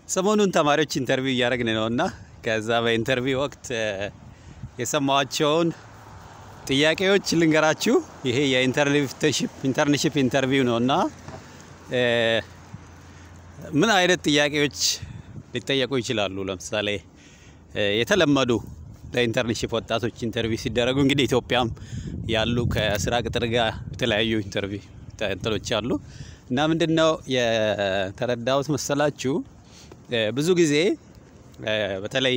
ሰሞኑን ተማሪዎች ኢንተርቪው እያደረግን ነው እና ከዛ በኢንተርቪው ወቅት የሰማኋቸውን ጥያቄዎች ልንገራችሁ። ይሄ የኢንተርንሽፕ ኢንተርቪው ነው እና ምን አይነት ጥያቄዎች ሊጠየቁ ይችላሉ? ለምሳሌ የተለመዱ ለኢንተርንሽፕ ወጣቶች ኢንተርቪው ሲደረጉ እንግዲህ ኢትዮጵያም ያሉ ከስራ ቅጥር ጋር የተለያዩ ኢንተርቪው እንትኖች አሉ እና ምንድን ነው የተረዳሁት መሰላችሁ ብዙ ጊዜ በተለይ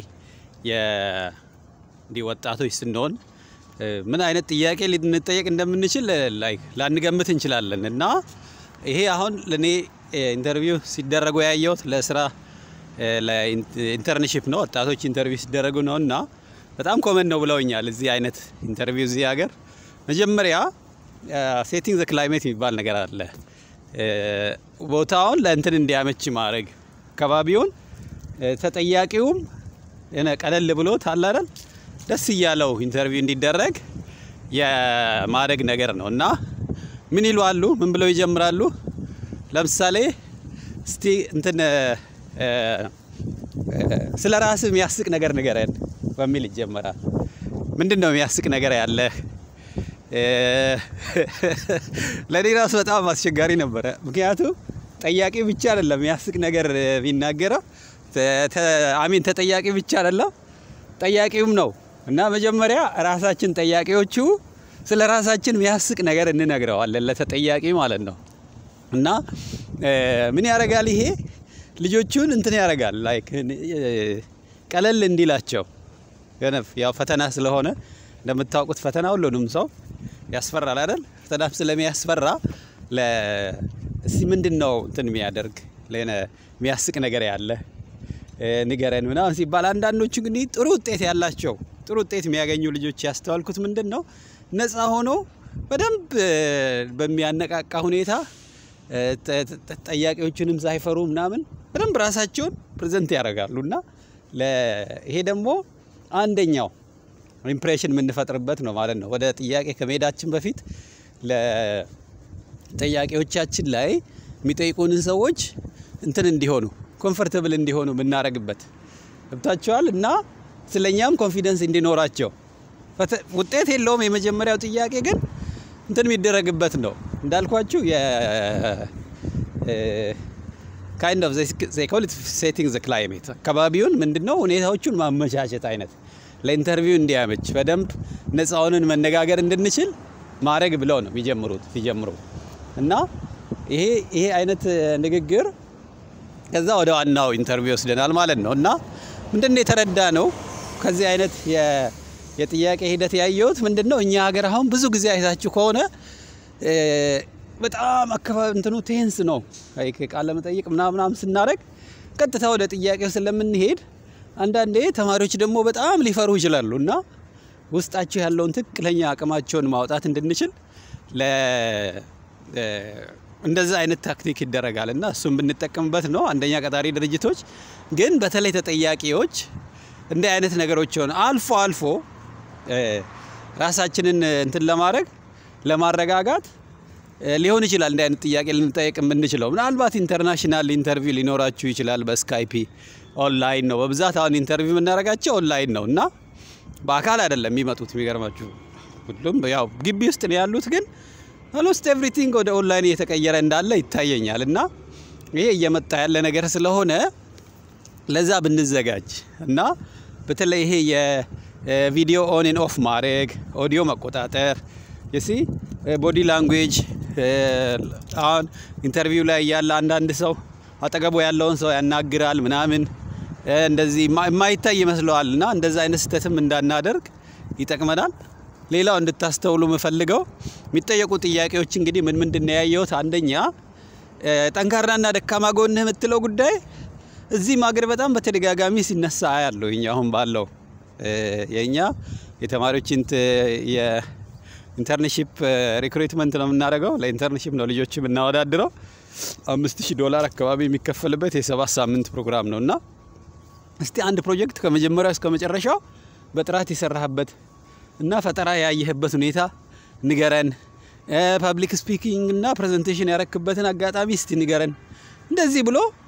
እንዲህ ወጣቶች ስንሆን ምን አይነት ጥያቄ ልንጠየቅ እንደምንችል ላንገምት እንችላለን እና ይሄ አሁን ለእኔ ኢንተርቪው ሲደረጉ ያየሁት ለስራ ለኢንተርንሽፕ ነው። ወጣቶች ኢንተርቪው ሲደረጉ ነው እና በጣም ኮመን ነው ብለውኛል። እዚህ አይነት ኢንተርቪው እዚህ ሀገር መጀመሪያ ሴቲንግ ዘ ክላይሜት የሚባል ነገር አለ። ቦታውን ለእንትን እንዲያመች ማድረግ አካባቢውን ተጠያቂውም ቀለል ብሎት አለ አይደል ደስ እያለው ኢንተርቪው እንዲደረግ የማድረግ ነገር ነው እና ምን ይሏሉ? ምን ብለው ይጀምራሉ? ለምሳሌ እስቲ እንትን ስለ ራስህ የሚያስቅ ነገር ንገረን በሚል ይጀመራል። ምንድን ነው የሚያስቅ ነገር ያለህ? ለእኔ ራሱ በጣም አስቸጋሪ ነበረ። ምክንያቱም ጠያቂ ብቻ አይደለም የሚያስቅ ነገር የሚናገረው አሚን ተጠያቂ ብቻ አይደለም ጠያቂውም ነው እና መጀመሪያ ራሳችን ጠያቂዎቹ ስለ ራሳችን የሚያስቅ ነገር እንነግረዋለን ለተጠያቂ ማለት ነው። እና ምን ያደርጋል ይሄ ልጆቹን እንትን ያደርጋል ላይክ ቀለል እንዲላቸው ያው ፈተና ስለሆነ እንደምታውቁት ፈተና ሁሉንም ሰው ያስፈራል አይደል? ፈተናም ስለሚያስፈራ እስቲ ምንድን ነው እንትን የሚያደርግ የሚያስቅ ነገር ያለ ንገረን ምናምን ሲባል አንዳንዶቹ ግን ጥሩ ውጤት ያላቸው ጥሩ ውጤት የሚያገኙ ልጆች ያስተዋልኩት ምንድን ነው ነፃ ሆኖ በደንብ በሚያነቃቃ ሁኔታ ጠያቂዎቹንም ሳይፈሩ ምናምን በደንብ ራሳቸውን ፕሬዘንት ያደርጋሉ እና ይሄ ደግሞ አንደኛው ኢምፕሬሽን የምንፈጥርበት ነው ማለት ነው። ወደ ጥያቄ ከመሄዳችን በፊት ለጠያቂዎቻችን ላይ የሚጠይቁንን ሰዎች እንትን እንዲሆኑ ኮምፈርተብል እንዲሆኑ የምናደርግበት ገብታቸዋል እና ስለኛም ኮንፊደንስ እንዲኖራቸው ውጤት የለውም። የመጀመሪያው ጥያቄ ግን እንትን የሚደረግበት ነው እንዳልኳችሁ ካይንድ ኦፍ ኮል ሴቲንግ ዘ ክላይሜት አካባቢውን ምንድነው ሁኔታዎቹን ማመቻቸት አይነት ለኢንተርቪው እንዲያመች በደንብ ነፃ ሆነን መነጋገር እንድንችል ማድረግ ብለው ነው የሚጀምሩት ሲጀምሩ እና ይሄ ይሄ አይነት ንግግር ከዛ ወደ ዋናው ኢንተርቪው ይወስደናል ማለት ነው እና ምንድን የተረዳ ነው ከዚህ አይነት የጥያቄ ሂደት ያየሁት ምንድን ነው እኛ ሀገር አሁን ብዙ ጊዜ አይታችሁ ከሆነ በጣም አካባቢ እንትኑ ቴንስ ነው ቃለ መጠይቅ ምናምናም ስናደርግ ቀጥታ ወደ ጥያቄው ስለምንሄድ አንዳንዴ ተማሪዎች ደግሞ በጣም ሊፈሩ ይችላሉ እና ውስጣቸው ያለውን ትክክለኛ አቅማቸውን ማውጣት እንድንችል እንደዛ አይነት ታክቲክ ይደረጋል እና እሱም ብንጠቀምበት ነው። አንደኛ ቀጣሪ ድርጅቶች ግን በተለይ ተጠያቂዎች እንዲህ አይነት ነገሮች ሆነ አልፎ አልፎ ራሳችንን እንትን ለማድረግ ለማረጋጋት ሊሆን ይችላል እንዲህ አይነት ጥያቄ ልንጠየቅ የምንችለው። ምናልባት ኢንተርናሽናል ኢንተርቪው ሊኖራችሁ ይችላል። በስካይፒ ኦንላይን ነው በብዛት አሁን ኢንተርቪው የምናደርጋቸው ኦንላይን ነው እና በአካል አይደለም የሚመጡት። የሚገርማችሁ ሁሉም ያው ግቢ ውስጥ ነው ያሉት ግን ኦልሞስት ኤቭሪቲንግ ወደ ኦንላይን እየተቀየረ እንዳለ ይታየኛል እና ይሄ እየመጣ ያለ ነገር ስለሆነ ለዛ ብንዘጋጅ እና በተለይ ይሄ የቪዲዮ ኦን ኤን ኦፍ ማድረግ ኦዲዮ መቆጣጠር የሲ ቦዲ ላንጉዌጅ አሁን ኢንተርቪው ላይ ያለ አንዳንድ ሰው አጠገቡ ያለውን ሰው ያናግራል ምናምን እንደዚህ የማይታይ ይመስለዋል እና እንደዛ አይነት ስህተትም እንዳናደርግ ይጠቅመናል። ሌላው እንድታስተውሉ የምፈልገው የሚጠየቁ ጥያቄዎች እንግዲህ ምን ምንድን ነው ያየሁት? አንደኛ ጠንካራና ደካማ ጎንህ የምትለው ጉዳይ እዚህም ሀገር በጣም በተደጋጋሚ ሲነሳ አያለሁ። እኛ አሁን ባለው የእኛ የተማሪዎች የኢንተርንሺፕ ሪክሩትመንት ነው የምናደርገው። ለኢንተርንሺፕ ነው ልጆች የምናወዳድረው። አምስት ሺህ ዶላር አካባቢ የሚከፈልበት የሰባት ሳምንት ፕሮግራም ነው እና እስቲ አንድ ፕሮጀክት ከመጀመሪያው እስከ መጨረሻው በጥራት የሰራህበት እና ፈጠራ ያየህበት ሁኔታ ንገረን። ፐብሊክ ስፒኪንግ እና ፕሬዘንቴሽን ያረክበትን አጋጣሚ እስቲ ንገረን። እንደዚህ ብሎ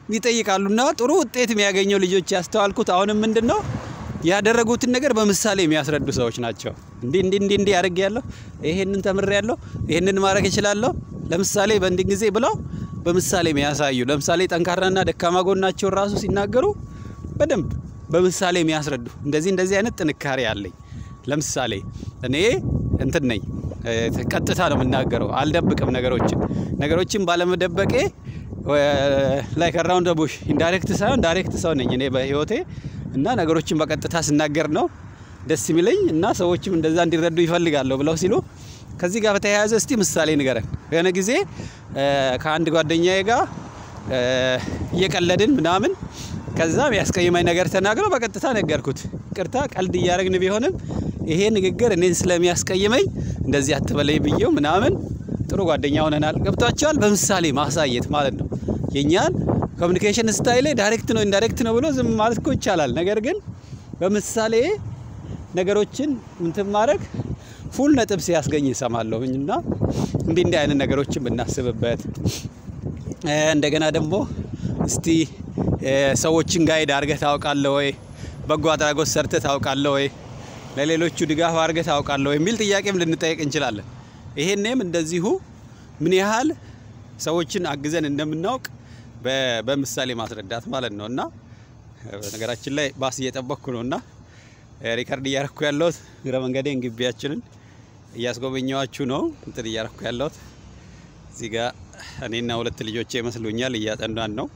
ይጠይቃሉና ጥሩ ውጤት የሚያገኘው ልጆች ያስተዋልኩት አሁንም ምንድን ነው ያደረጉትን ነገር በምሳሌ የሚያስረዱ ሰዎች ናቸው። እንዲህ እንዲህ እንዲህ እንዲህ አድርግ ያለሁ ይሄንን ተምሬ ያለሁ ይሄንን ማድረግ እችላለሁ፣ ለምሳሌ በእንዲህ ጊዜ ብለው በምሳሌ የሚያሳዩ ለምሳሌ ጠንካራና ደካማ ጎናቸውን ራሱ ሲናገሩ በደንብ በምሳሌ የሚያስረዱ እንደዚህ እንደዚህ አይነት ጥንካሬ አለኝ። ለምሳሌ እኔ እንትን ነኝ፣ ቀጥታ ነው የምናገረው፣ አልደብቅም ነገሮችን ነገሮችን ባለመደበቄ ላይ ከራውንድ ቡሽ ኢንዳይሬክት ሳይሆን ዳይሬክት ሰው ነኝ እኔ በህይወቴ እና ነገሮችን በቀጥታ ስናገር ነው ደስ የሚለኝ እና ሰዎችም እንደዛ እንዲረዱ ይፈልጋለሁ ብለው ሲሉ ከዚህ ጋር በተያያዘ እስቲ ምሳሌ ንገረን። የሆነ ጊዜ ከአንድ ጓደኛዬ ጋር እየቀለድን ምናምን ከዛ ያስቀይማኝ ነገር ተናግረው በቀጥታ ነገርኩት። ቅርታ ቀልድ እያደረግን ቢሆንም ይሄ ንግግር እኔን ስለሚያስቀይመኝ እንደዚህ አትበለይ ብዬው ምናምን ጥሩ ጓደኛ ሆነናል። ገብቷቸዋል። በምሳሌ ማሳየት ማለት ነው። የኛን ኮሚኒኬሽን ስታይል ዳይሬክት ነው ኢንዳይሬክት ነው ብሎ ዝም ማለት እኮ ይቻላል። ነገር ግን በምሳሌ ነገሮችን እንትን ማድረግ ፉል ነጥብ ሲያስገኝ ይሰማለሁኝ እና እንዲህ እንዲህ አይነት ነገሮችን ብናስብበት እንደገና ደግሞ እስቲ ሰዎችን ጋይድ አድርገህ ታውቃለህ ወይ? በጎ አድራጎት ሰርተህ ታውቃለህ ወይ? ለሌሎቹ ድጋፍ አድርገህ ታውቃለህ ወይ? የሚል ጥያቄም ልንጠየቅ እንችላለን። ይሄኔም እንደዚሁ ምን ያህል ሰዎችን አግዘን እንደምናውቅ በምሳሌ ማስረዳት ማለት ነው እና በነገራችን ላይ ባስ እየጠበቅኩ ነው እና ሪከርድ እያረኩ ያለሁት እግረ መንገዴን ግቢያችንን እያስጎበኘዋችሁ ነው እንትን እያረኩ ያለሁት እዚህ ጋር እኔና ሁለት ልጆቼ ይመስሉኛል እያጠናን ነው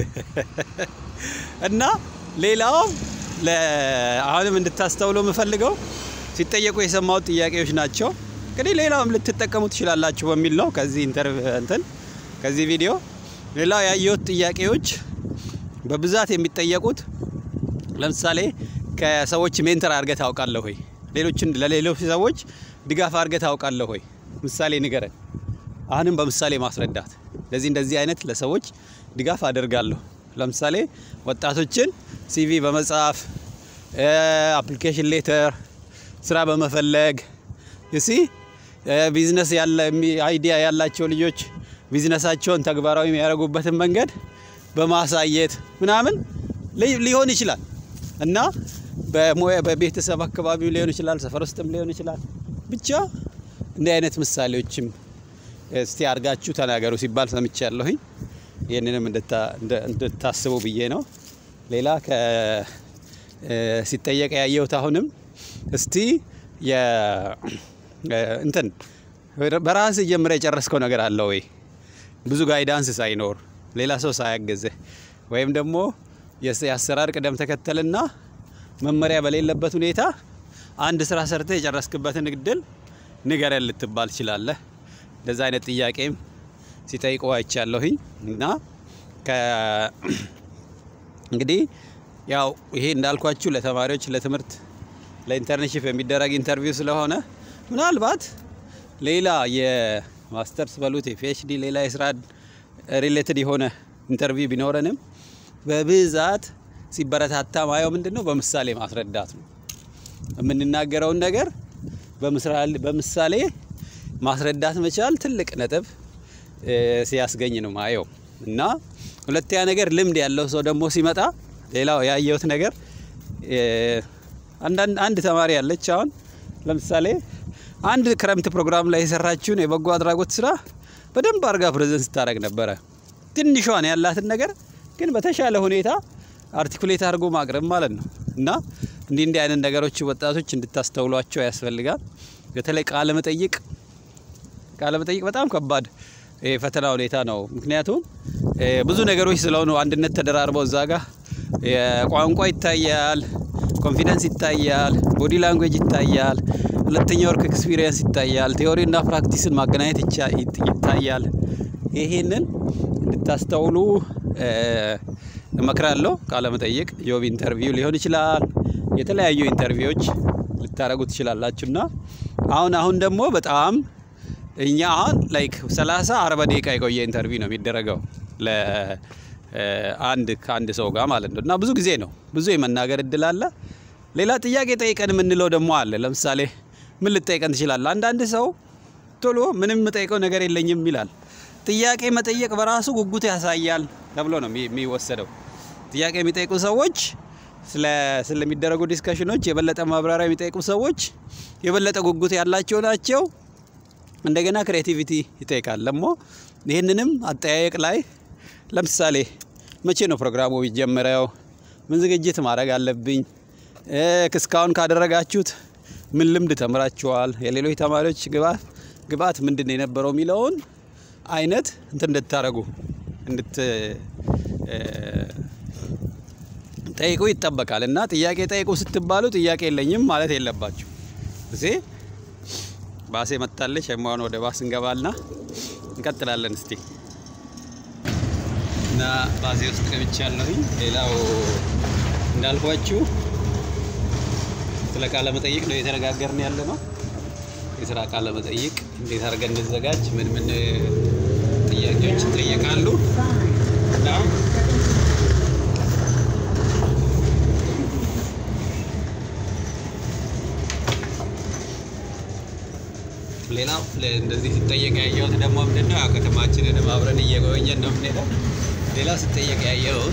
እና ሌላው አሁንም እንድታስተውሉ የምፈልገው ሲጠየቁ የሰማሁት ጥያቄዎች ናቸው። እንግዲህ ሌላውም ልትጠቀሙ ትችላላችሁ በሚል ነው ከዚህ ኢንተርቭ እንትን ከዚህ ቪዲዮ ሌላው ያየሁት ጥያቄዎች በብዛት የሚጠየቁት ለምሳሌ ከሰዎች ሜንተር አድርገህ ታውቃለህ ወይ? ሌሎችን ለሌሎች ሰዎች ድጋፍ አድርገህ ታውቃለህ ወይ? ምሳሌ ንገረን። አሁንም በምሳሌ ማስረዳት እንደዚህ እንደዚህ አይነት ለሰዎች ድጋፍ አደርጋለሁ። ለምሳሌ ወጣቶችን ሲቪ በመጻፍ አፕሊኬሽን ሌተር፣ ስራ በመፈለግ ዩሲ ቢዝነስ ያለ አይዲያ ያላቸው ልጆች ቢዝነሳቸውን ተግባራዊ የሚያደርጉበትን መንገድ በማሳየት ምናምን ሊሆን ይችላል እና በቤተሰብ አካባቢው ሊሆን ይችላል፣ ሰፈር ውስጥም ሊሆን ይችላል። ብቻ እንዲህ አይነት ምሳሌዎችም እስቲ አድርጋችሁ ተናገሩ ሲባል ሰምቼ ያለሁኝ ይህንንም እንድታስቡ ብዬ ነው። ሌላ ሲጠየቅ ያየሁት አሁንም እስቲ እንትን በራስ ጀምረ የጨረስከው ነገር አለ ወይ? ብዙ ጋይዳንስ ሳይኖር ሌላ ሰው ሳያገዝህ ወይም ደግሞ የአሰራር ቅደም ተከተልና መመሪያ በሌለበት ሁኔታ አንድ ስራ ሰርተህ የጨረስክበትን እድል ንገረን ልትባል ትችላለህ። እንደዛ አይነት ጥያቄም ሲጠይቁ አይቻለሁኝ እና እንግዲህ ያው ይሄ እንዳልኳችሁ ለተማሪዎች ለትምህርት ለኢንተርንሽፕ የሚደረግ ኢንተርቪው ስለሆነ ምናልባት ሌላ የማስተርስ በሉት የፒኤችዲ ሌላ የስራ ሪሌትድ የሆነ ኢንተርቪው ቢኖረንም በብዛት ሲበረታታ ማየው ምንድን ነው በምሳሌ ማስረዳት ነው። የምንናገረውን ነገር በምሳሌ ማስረዳት መቻል ትልቅ ነጥብ ሲያስገኝ ነው ማየው እና ሁለተኛ ነገር ልምድ ያለው ሰው ደግሞ ሲመጣ ሌላው ያየሁት ነገር አንድ ተማሪ ያለች አሁን ለምሳሌ አንድ ክረምት ፕሮግራም ላይ የሰራችውን የበጎ አድራጎት ስራ በደንብ አድርጋ ፕሬዘንት ስታደርግ ነበረ። ትንሿን ያላትን ነገር ግን በተሻለ ሁኔታ አርቲኩሌት አድርጎ ማቅረብ ማለት ነው እና እንዲህ እንዲህ አይነት ነገሮች ወጣቶች እንድታስተውሏቸው ያስፈልጋል። በተለይ ቃለ መጠይቅ ቃለ መጠይቅ በጣም ከባድ የፈተና ሁኔታ ነው። ምክንያቱም ብዙ ነገሮች ስለሆኑ አንድነት ተደራርበው እዛ ጋር ቋንቋ ይታያል፣ ኮንፊደንስ ይታያል፣ ቦዲ ላንጉዌጅ ይታያል፣ ሁለተኛ ወርክ ኤክስፒሪየንስ ይታያል፣ ቴዎሪ እና ፕራክቲስን ማገናኘት ይታያል። ይሄንን እንድታስተውሉ እመክራለሁ። ቃለ መጠይቅ ጆብ ኢንተርቪው ሊሆን ይችላል፣ የተለያዩ ኢንተርቪዎች ልታደርጉ ትችላላችሁ እና አሁን አሁን ደግሞ በጣም እኛ አሁን ላይክ 30 40 ደቂቃ የቆየ ኢንተርቪው ነው የሚደረገው ለአንድ ከአንድ ሰው ጋር ማለት ነው እና ብዙ ጊዜ ነው ብዙ የመናገር እድል አለ። ሌላ ጥያቄ ጠይቀን የምንለው ደግሞ አለ። ለምሳሌ ምን ልጠይቀን ትችላለህ? አንዳንድ ሰው ቶሎ ምንም የምጠይቀው ነገር የለኝም ይላል። ጥያቄ መጠየቅ በራሱ ጉጉት ያሳያል ተብሎ ነው የሚ- የሚወሰደው። ጥያቄ የሚጠይቁ ሰዎች ስለ ስለሚደረጉ ዲስከሽኖች የበለጠ ማብራሪያ የሚጠይቁ ሰዎች የበለጠ ጉጉት ያላቸው ናቸው። እንደገና ክሬቲቪቲ ይጠይቃል። ደግሞ ይህንንም አጠያየቅ ላይ ለምሳሌ መቼ ነው ፕሮግራሙ የሚጀምረው? ምን ዝግጅት ማድረግ አለብኝ? እ፣ እስካሁን ካደረጋችሁት ምን ልምድ ተምራችኋል? የሌሎች ተማሪዎች ግብአት ግብአት ምንድን ነው የነበረው የሚለውን አይነት እንትን እንድታደርጉ እንድት እ፣ ጠይቁ ይጠበቃል። እና ጥያቄ ጠይቁ ስትባሉ ጥያቄ የለኝም ማለት የለባችሁ እዚህ ባሴ መታለች። የማሆን ወደ ባስ እንገባልና እንቀጥላለን። እስቲ እና ባሴ ውስጥ ገብቻለሁኝ። ሌላው እንዳልኳችሁ ስለ ቃለ መጠይቅ ነው የተነጋገርን ያለ ነው። የስራ ቃለ መጠይቅ እንዴት አድርገን እንዘጋጅ፣ ምን ምን ጥያቄዎች ይጠየቃሉ እና ሌላው ለ- እንደዚህ ሲጠየቅ ያየሁት ደግሞ ምንድን ነው ያው ከተማችንንም አብረን እየጎበኘን ነው የምንሄደው። ሌላው ሲጠየቅ ያየሁት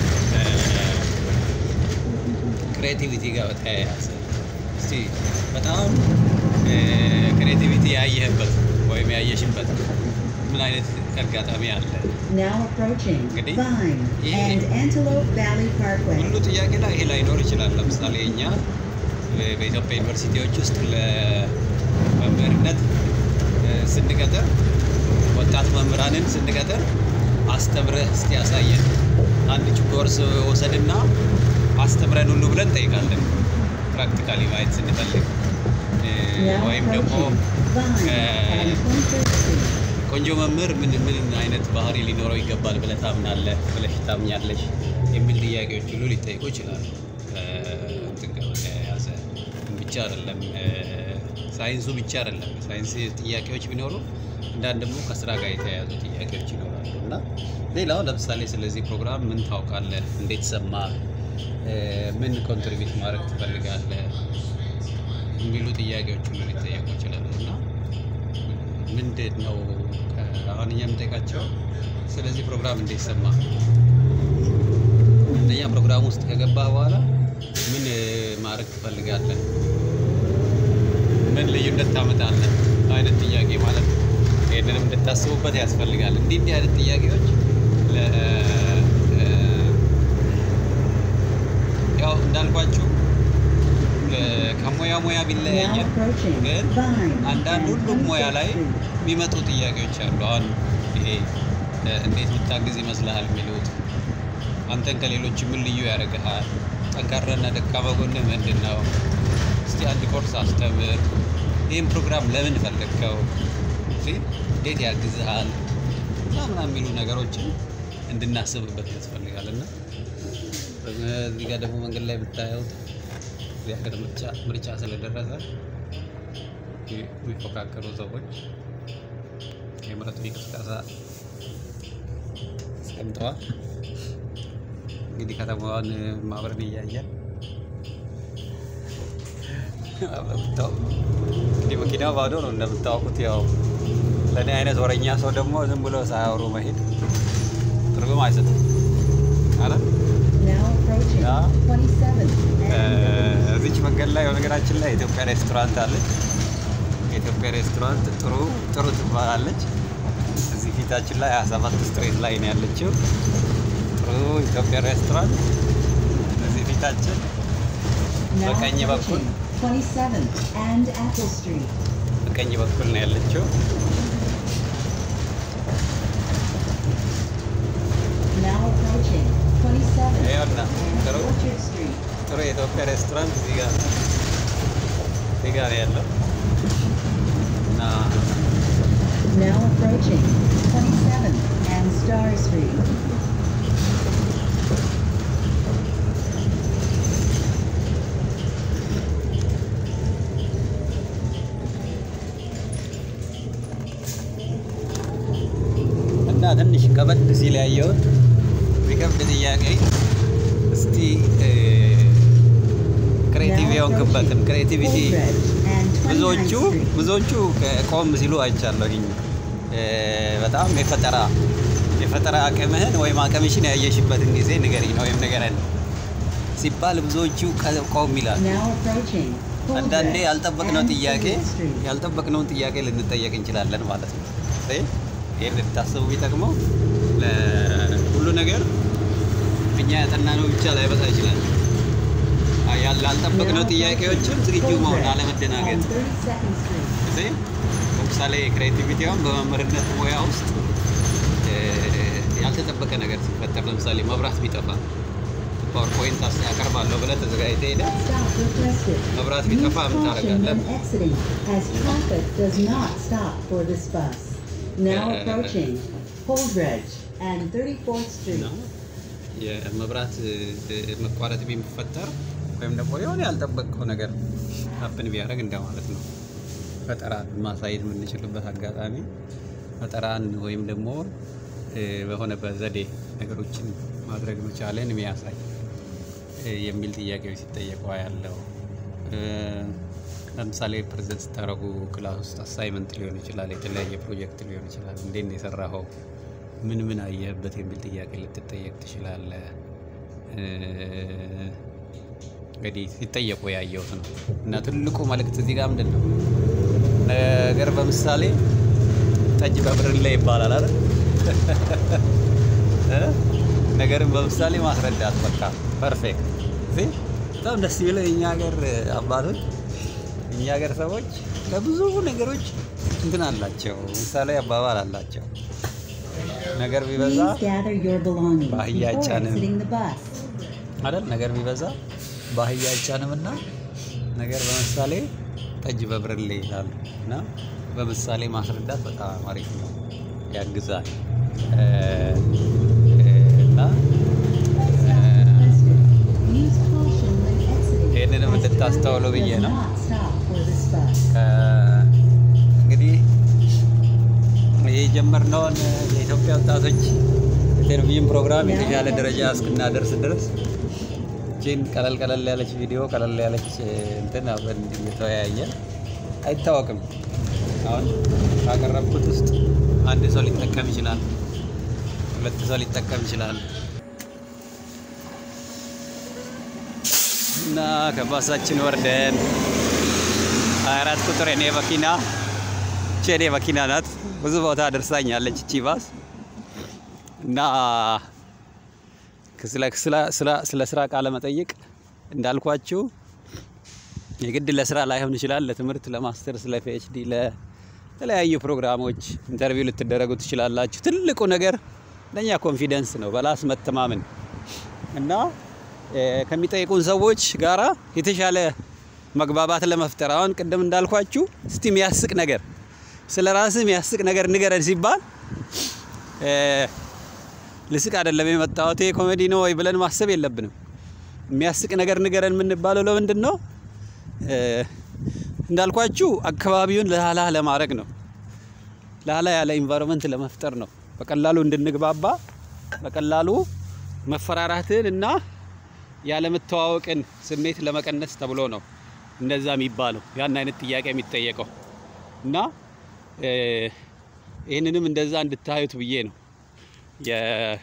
ክሬቲቪቲ ጋር በተያያዘ እስቲ በጣም ክሬቲቪቲ ያየህበት ወይም ያየሽበት ምን አይነት አጋጣሚ አለ? Now approaching Gadi. Vine Yeah. and Antelope Valley Parkway. ሁሉ ጥያቄ ላይ ይሄ ላይኖር ይችላል። ለምሳሌ እኛ እ፣ በኢትዮጵያ ዩኒቨርሲቲዎች ውስጥ ለመምህርነት እ፣ ስንቀጥር ወጣት መምህራንን ስንቀጥር አስተምረህ እስቲ ያሳየን አንድ ኮርስ ወሰድና አስተምረን ሁሉ ብለን እንጠይቃለን። ፕራክቲካሊ ማየት ስንፈልግ እ፣ Now ወይም ደግሞ approaching Vine uh, and 23rd Street. ቆንጆ መምህር ምን ምን አይነት ባህሪ ሊኖረው ይገባል ብለህ ታምናለህ ብለሽ ታምኛለሽ የሚል ጥያቄዎች ሁሉ ሊጠይቁ ይችላሉ። ከእንትን ጋር በተያያዘ ብቻ አይደለም እ፣ ሳይንሱ ብቻ አይደለም። ሳይንስ ጥያቄዎች ቢኖሩ እንዳንድ ደግሞ ከስራ ጋር የተያያዙ ጥያቄዎች ይኖራሉ እና ሌላው ለምሳሌ ስለዚህ ፕሮግራም ምን ታውቃለህ፣ እንዴት ሰማህ፣ እ፣ ምን ኮንትሪቢዩት ማድረግ ትፈልጋለህ የሚሉ ጥያቄዎች ሁሉ ሊጠየቁ ይችላሉ እና ምንድን ነው አሁን እኛ የምንጠይቃቸው ስለዚህ ፕሮግራም እንዴት ሰማ አንደኛ ፕሮግራም ውስጥ ከገባህ በኋላ ምን እ፣ ማድረግ ትፈልጋለህ ምን ልዩነት ታመጣለህ አይነት ጥያቄ ማለት ነው ይህንንም እንድታስቡበት ያስፈልጋል እንዲህ እንዲህ አይነት ጥያቄዎች ለ- እ፣ ያው እንዳልኳችሁ ለ- ከሙያ ሙያ Now ቢለያየን approaching ግን Vine አንዳንድ and ሁሉም ሙያ 26th ላይ Street. የሚመጡ ጥያቄዎች አሉ። አሁን ይሄ እ፣ እንዴት ብታግዝ ይመስልሃል የሚሉት አንተን ከሌሎች ምን ልዩ ያደርግሃል? ጠንካራና ደካማ ጎንህ ምንድን ነው? እስቲ አንድ ኮርስ አስተምር። ይህም ፕሮግራም ለምን ፈለግከው? እስቲ እንዴት ያግዝሃል? እና ምናምን የሚሉ ነገሮችን እንድናስብበት ያስፈልጋል እና እዚህ ጋር ደግሞ መንገድ ላይ ብታዩት እዚህ ሀገር ምርጫ ምርጫ ስለደረሰ የሚፎካከሩ ሰዎች የምረጡ እንቅስቃሴ አስቀምጠዋል። እንግዲህ ከተማዋን ማብረን እያየን እንደምታው- እንግዲህ መኪናው ባዶ ነው እንደምታወቁት። ያው ለእኔ አይነት ወረኛ ሰው ደግሞ ዝም ብሎ ሳያወሩ መሄድ ትርጉም አይሰጥም ማለት Now approaching Yeah. 27th እ፣ and እዚች መንገድ ላይ በነገራችን ላይ የኢትዮጵያ ሬስቶራንት አለች። የኢትዮጵያ ሬስቶራንት ጥሩ ጥሩ ትባላለች። እዚህ ፊታችን ላይ 27 ስትሬት ላይ ነው ያለችው። ጥሩ ኢትዮጵያ ሬስቶራንት እዚህ ፊታችን now በቀኝ በኩል approaching 27th and Apple Street. በቀኝ በኩል ነው ያለችው። Now approaching 27th ይኸውና and ጥሩ Orchard Street. ጥሩ የኢትዮጵያ ሬስቶራንት እዚህ ጋር እዚህ ጋር ነው ያለው እና Now approaching 27th and Star Street. እና ትንሽ ከበድ ሲል ያየሁት የሚከብድ ጥያቄ እስቲ ክሬቲቭ የሆንክበትን ክሬቲቪቲ ብዙዎቹ ብዙዎቹ ቆም ሲሉ አይቻለሁኝ። እ፣ በጣም የፈጠራ የፈጠራ አቅምህን ወይም አቅምሽን ያየሽበትን ጊዜ ንገሪኝ ነው ወይም ንገረን ሲባል ብዙዎቹ ቀ- ቆም ይላል። Now approaching. አንዳንዴ Fullbridge ያልጠበቅነው and ጥያቄ Fleet Street. ያልጠበቅነውን ጥያቄ ልንጠየቅ እንችላለን ማለት ነው። እይ፣ ይህን ልታስቡ ቢጠቅመው ለሁሉ ነገር እኛ ያጠናነው ብቻ ላይበቃ ይችላል። አይ፣ ያል- ላልጠበቅነው Now ጥያቄዎችም approaching ዝግጁ መሆን Fullbridge አለመደናገጥ። and 32nd Street. እዚህ ለምሳሌ ክሬቲቪቲውን በመምህርነት ሙያ ውስጥ እ፣ ያልተጠበቀ ነገር ሲፈጠር ለምሳሌ መብራት ቢጠፋ ፓወርፖይንት አስ- ያቀርባለሁ ብለህ ተዘጋጅተህ ሄደህ Stop requested. መብራት Use ቢጠፋ ምን caution ታደርጋለህ? when exiting, as traffic does not stop for this bus. Now Uh, approaching Holdridge and 34th Street. ነው የመብራት እ፣ መቋረጥ ቢፈጠር ወይም ደግሞ የሆነ ያልጠበቅከው ነገር ሀፕን ቢያደርግ እንደማለት ነው። ፈጠራን ማሳየት የምንችልበት አጋጣሚ ፈጠራን ወይም ደግሞ እ፣ በሆነ በዘዴ ነገሮችን ማድረግ መቻለን የሚያሳይ እ፣ የሚል ጥያቄዎች ሲጠየቁ ያለው ለምሳሌ ፕሬዘንት ስታደርጉ ክላስ ውስጥ አሳይመንት ሊሆን ይችላል፣ የተለያየ ፕሮጀክት ሊሆን ይችላል። እንዴት ነው የሰራኸው? ምን ምን አየህበት? የሚል ጥያቄ ልትጠየቅ ትችላለህ። እ፣ እንግዲህ ሲጠየቁ ያየሁት ነው እና ትልቁ መልእክት እዚህ ጋር ምንድን ነው ነገር በምሳሌ ጠጅ በብርሌ ይባላል አይደል? እ? ነገርን በምሳሌ ማስረዳት በቃ ፐርፌክት። እዚህ በጣም ደስ የሚለው የእኛ ሀገር አባቶች እኛ ሀገር ሰዎች ለብዙ ነገሮች እንትን አላቸው፣ ምሳሌ አባባል አላቸው። ነገር ቢበዛ Please gather your belongings ባህያ before አይጫንም። exiting the bus. አይደል? ነገር ቢበዛ ባህያ አይጫንም እና ነገር በምሳሌ ጠጅ በብርሌ ይላሉ እና በምሳሌ ማስረዳት በጣም አሪፍ ነው፣ ያግዛል እ፣ እና Use caution when exiting, ይህንንም as እንድታስተውሉ traffic ብዬ does ነው። not stop for this bus. ከ- እንግዲህ ይህ የጀመርነውን የኢትዮጵያ ወጣቶች የቴሌቪዥን ፕሮግራም የተሻለ ደረጃ እስክናደርስ ድረስ ይህችን ቀለል ቀለል ያለች ቪዲዮ ቀለል ያለች እንትን አብረን እየተወያየ አይታወቅም። አሁን ካቀረብኩት ውስጥ አንድ ሰው ሊጠቀም ይችላል፣ ሁለት ሰው ሊጠቀም ይችላል እና ከባሳችን ወርደን 24 ቁጥር እኔ መኪና እቺ እኔ መኪና ናት። ብዙ ቦታ ደርሳኛለች እቺ ባስ እና ስለ ስለ- ስለ- ስለ ስራ ቃለ መጠይቅ እንዳልኳችሁ የግድ ለስራ ላይሆን ይችላል። ለትምህርት፣ ለማስተርስ፣ ለፒኤችዲ፣ ለተለያዩ ፕሮግራሞች ኢንተርቪው ልትደረጉ ትችላላችሁ። ትልቁ ነገር ለእኛ ኮንፊደንስ ነው፣ በራስ መተማመን እና እ፣ ከሚጠይቁን ሰዎች ጋራ የተሻለ መግባባት ለመፍጠር አሁን ቅድም እንዳልኳችሁ እስቲ የሚያስቅ ነገር ስለ ራስህ የሚያስቅ ነገር ንገረን ሲባል እ፣ ልስቅ አይደለም የመጣሁት ይሄ ኮሜዲ ነው ወይ ብለን ማሰብ የለብንም። የሚያስቅ ነገር ንገረን የምንባለው ለምንድን ነው? እ፣ እንዳልኳችሁ አካባቢውን ላላ ለማድረግ ነው። ላላ ያለ ኢንቫይሮንመንት ለመፍጠር ነው። በቀላሉ እንድንግባባ በቀላሉ መፈራራትን እና ያለመተዋወቅን ስሜት ለመቀነስ ተብሎ ነው እንደዛ የሚባለው ያን አይነት ጥያቄ የሚጠየቀው እና እ፣ ይህንንም እንደዛ እንድታዩት ብዬ ነው። የ-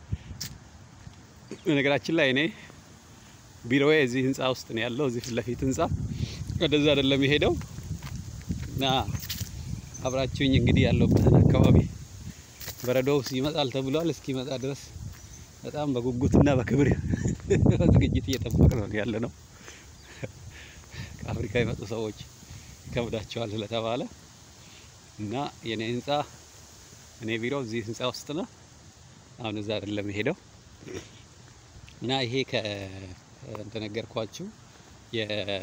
በነገራችን ላይ እኔ ቢሮዬ እዚህ ህንፃ ውስጥ ነው ያለው። እዚህ ፊት ለፊት ህንፃ ወደዛ አይደለም የሄደው እና አብራችሁኝ እንግዲህ ያለሁበትን አካባቢ በረዶው ይመጣል ተብሏል። እስኪመጣ ድረስ በጣም በጉጉትና በክብር በዝግጅት እየጠበቅ ነው ያለ ነው። ከአፍሪካ የመጡ ሰዎች ይከብዳቸዋል ስለተባለ እና የኔ ህንፃ እኔ ቢሮ እዚህ ህንፃ ውስጥ ነው። አሁን እዛ አይደለም የሄደው እና ይሄ ከ እንደነገርኳችሁ የ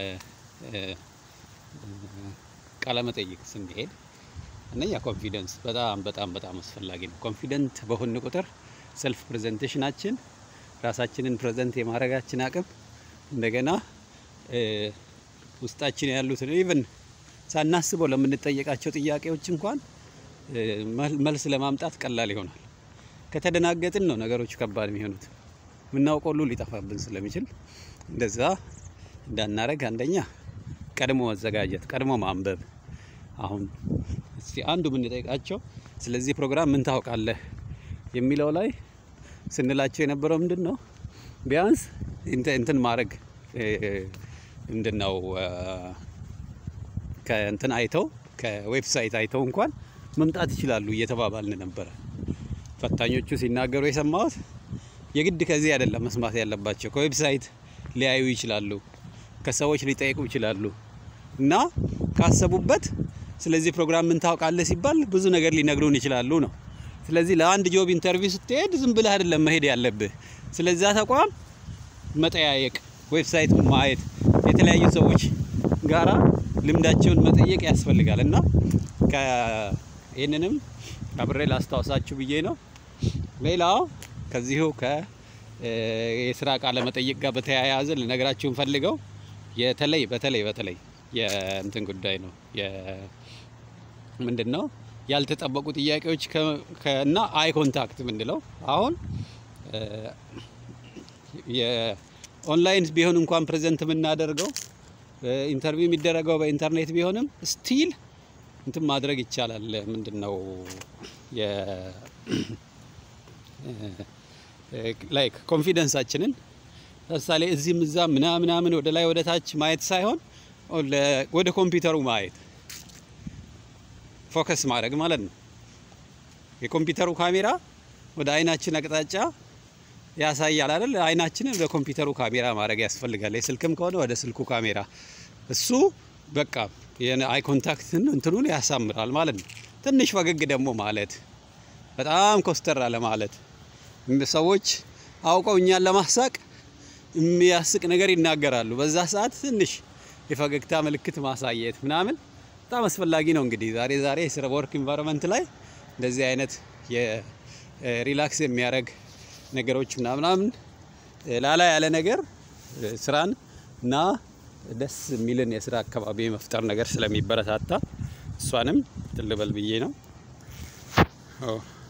ቃለ መጠይቅ ስንሄድ እነኛ ኮንፊደንስ በጣም በጣም በጣም አስፈላጊ ነው። ኮንፊደንት በሆን ቁጥር ሰልፍ ፕሬዘንቴሽናችን ራሳችንን ፕሬዘንት የማድረጋችን አቅም እንደገና እ፣ ውስጣችን ያሉትን ኢቭን ሳናስበው ለምንጠየቃቸው ጥያቄዎች እንኳን እ፣ መል- መልስ ለማምጣት ቀላል ይሆናል። ከተደናገጥን ነው ነገሮች ከባድ የሚሆኑት። የምናውቀው ሁሉ ሊጠፋብን ስለሚችል እንደዛ እንዳናረግ አንደኛ ቀድሞ መዘጋጀት፣ ቀድሞ ማንበብ። አሁን እስቲ አንዱ የምንጠይቃቸው ስለዚህ ፕሮግራም ምን ታውቃለህ የሚለው ላይ ስንላቸው የነበረው ምንድን ነው ቢያንስ እንተ- እንትን ማድረግ እ፣ ምንድን ነው እ፣ ከእንትን አይተው ከዌብሳይት አይተው እንኳን መምጣት ይችላሉ እየተባባልን ነበረ። ፈታኞቹ ሲናገሩ የሰማሁት የግድ ከዚህ አይደለም መስማት ያለባቸው፣ ከዌብሳይት ሊያዩ ይችላሉ፣ ከሰዎች ሊጠይቁ ይችላሉ እና ካሰቡበት ስለዚህ ፕሮግራም ምን ታውቃለህ ሲባል ብዙ ነገር ሊነግሩን ይችላሉ ነው። ስለዚህ ለአንድ ጆብ ኢንተርቪው ስትሄድ ዝም ብለህ አይደለም መሄድ ያለብህ። ስለዛ ተቋም መጠያየቅ፣ ዌብሳይት ማየት፣ የተለያዩ ሰዎች ጋራ ልምዳቸውን መጠየቅ ያስፈልጋል እና ከ- ይህንንም አብሬ ላስታውሳችሁ ብዬ ነው። ሌላው ከዚሁ ከ እ፣ የስራ ቃለ መጠይቅ ጋር በተያያዘ ልነግራችሁን ፈልገው የተለይ በተለይ በተለይ የእንትን ጉዳይ ነው የ ምንድን ነው ያልተጠበቁ ጥያቄዎች ከ- ከ- እና አይ ኮንታክት ምንድለው አሁን እ፣ የኦንላይን ቢሆን እንኳን ፕሬዘንት የምናደርገው እ፣ ኢንተርቪው የሚደረገው በኢንተርኔት ቢሆንም ስቲል እንትን ማድረግ ይቻላል። ምንድን ነው የ ላይክ ኮንፊደንሳችንን ለምሳሌ እዚህም እዛ ምናምናምን ወደ ላይ ወደ ታች ማየት ሳይሆን ለ- ወደ ኮምፒውተሩ ማየት ፎከስ ማድረግ ማለት ነው። የኮምፒውተሩ ካሜራ ወደ አይናችን አቅጣጫ ያሳያል አይደል? አይናችንን ወደ ኮምፒውተሩ ካሜራ ማድረግ ያስፈልጋል። የስልክም ከሆነ ወደ ስልኩ ካሜራ እሱ በቃ አይ ኮንታክትን እንትኑን ያሳምራል ማለት ነው። ትንሽ ፈገግ ደግሞ ማለት በጣም ኮስተር አለ ማለት ሰዎች አውቀው እኛን ለማሳቅ የሚያስቅ ነገር ይናገራሉ። በዛ ሰዓት ትንሽ የፈገግታ ምልክት ማሳየት ምናምን በጣም አስፈላጊ ነው። እንግዲህ ዛሬ ዛሬ የስራ ወርክ ኢንቫይሮንመንት ላይ እንደዚህ አይነት የሪላክስ የሚያደርግ ነገሮች ምናምናምን ላላ ያለ ነገር ስራን እና ደስ የሚልን የስራ አካባቢ መፍጠር ነገር ስለሚበረታታ እሷንም ትልበል ብዬ ነው። ኦ